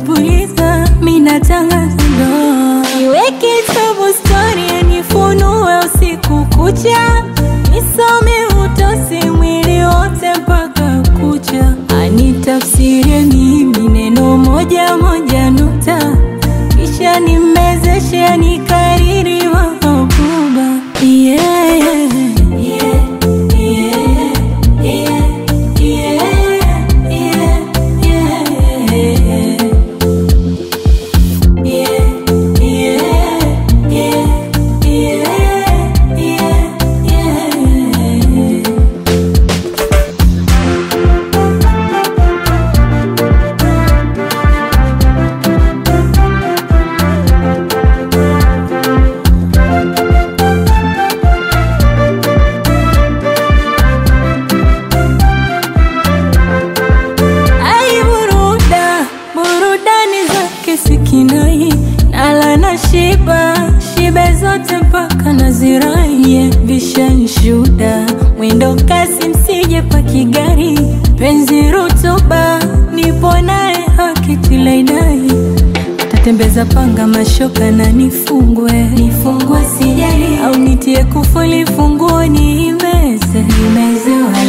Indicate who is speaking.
Speaker 1: napuliza mina tangaza ndoa iweke tabu stori nifunue usiku kucha nisome utosi mwili wote mpaka kucha anitafsirie mimi neno moja moja nukta kisha nimezeshe anikariri mahabuba yeah, yeah, yeah, yeah, yeah, yeah, yeah, yeah. Ai buruda, burudani zake sikinai nala na shiba shibe zote mpaka naziraie vishanshuda mwendo kasi msije pakigari penzi rutuba nipo naye hakitilaidai tatembeza panga mashoka na nifungwe nifungwe sijali au nitie kufuli funguo niimeze nimezewa